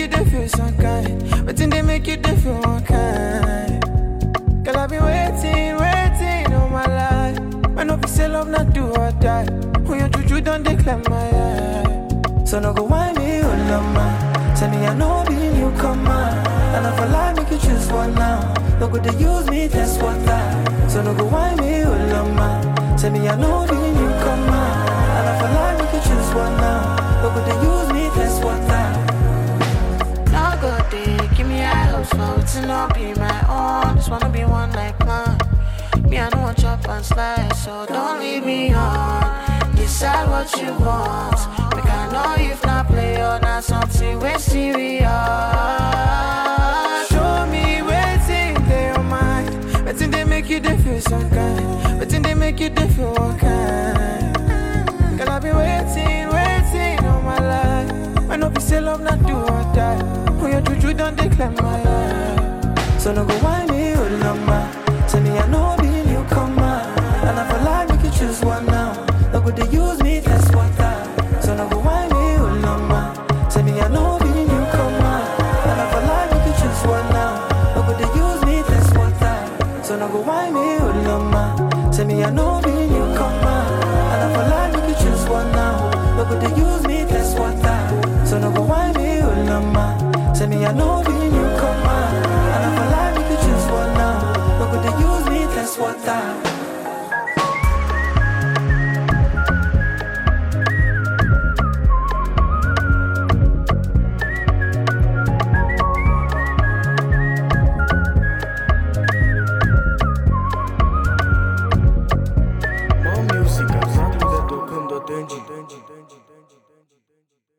you dey feel some kind? Wetin dey make you dey feel one kind? Girl, I've been waiting, waiting all my life. When no be say love not do or die. When your juju don't declare my eye. So no go whine me, oh lama. Tell me I know be newcomer. And if I lie, make you choose one now. No go they use me, that's what I. So no go whine me, oh lama. Tell me I know be newcomer. And if I lie, make you choose one now. No go they use me, that's what I. No good day, give me a house for it to not be my own. Just wanna be one like mine. Me, I don't want chop and slice, so don't leave me on. Decide what you want. Make I know if not play or not something we serious. Show me waiting they your mind. Waiting they make you they feel some kind. Waiting they make you they feel one kind. Girl, I've been waiting, waiting all my life. When no be say love not do or die. When your juju don't declare my eye. So no go whine me, oh lama. Tell me I know be newcomer. And if I lie, make you choose one now. No go they use me, that's what I. So no go whine me, oh lama. Tell me I know be newcomer. And if I lie, make you choose one now. No go they use me, that's what I. So no go whine me, oh lama. Tell me I know be newcomer. And if I lie, make you choose one now. No go they use me, that's what I. So no go whine me, oh lama. Tell me I know be newcomer.